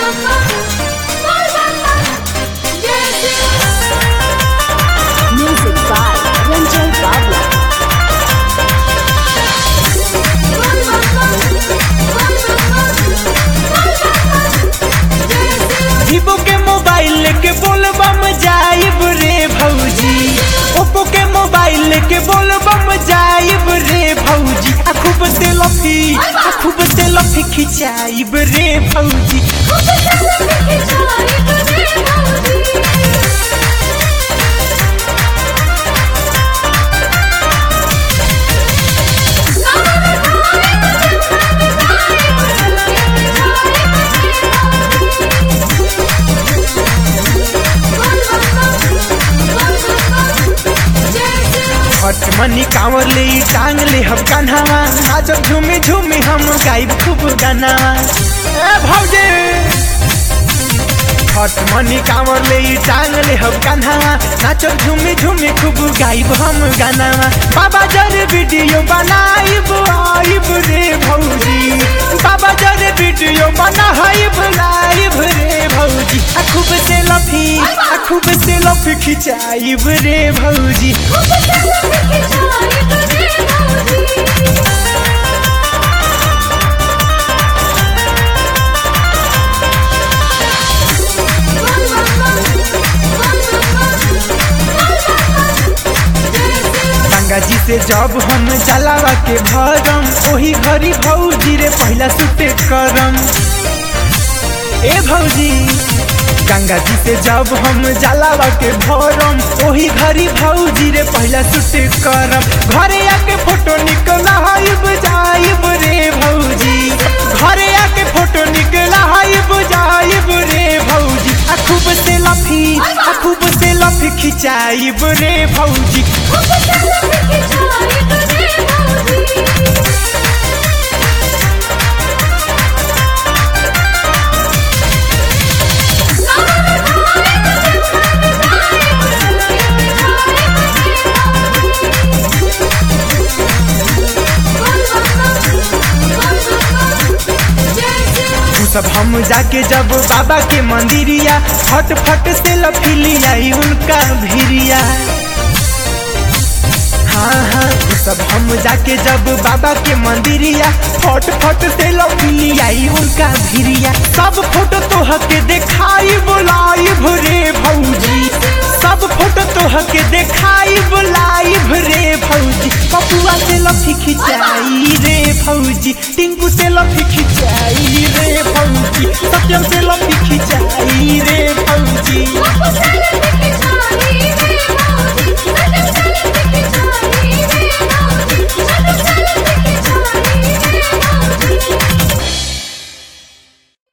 Music by Ranjay Bawla. Vivo के mobile लेके बोलबम जाइब रे भौजी ओप्पो के मोबाइल लेके बोलबम जाइब रे भौजी आ खूब से लफी आ खूब से लफी खिंचाइब रे भौजी हट मनी कांवर ले ई टांग ले हम कान्हावा नाचब झूमी झूमी हम गाइब खूब गाना ए भौजी हट मनी कांवर ले ई टांग ले हम कान्हावा नाचब झूमी झूमी खूब गाइब हम गाना बाबा जर वीडियो बनाइब आइब रे भौजी बाबा जर वीडियो बनाइब लाइब रे भौजी आ खूब से लफी आ खूब से लफी खिंचाइब रे भौजी गंगा जी से जब हम जलावा के भरम ओही घरी भौजी रे पहला सुते करम ए भौजी गंगा जी से जब हम जलावा के भरम ओही घरी भौजी रे पहला सुते करम घरे आके फोटो निकला हाइब जाइब रे भौजी घरे आके फोटो निकला हाइब जाइब रे भौजी आ खूब से लफी आ खूब से लफी खिंचाइब रे भौजी उ सब हम जाके जब बाबा के मंदिरिया फट फट से लफिली आई उनका भिरिया हाँ हाँ उ सब हम जाके जब बाबा के मंदिरिया फट फट से लफिली आई उनका भिरिया सब फोटो तोह के देखाई बोलाई भरे भौजी सब फोटो तोह के देखाई बोलाई भरे भौजी पपुआ से लफी खिंचाई रे भौजी टिंकू से लफी खिंचाई रे भौजी सत्यम से लफी खिंचाई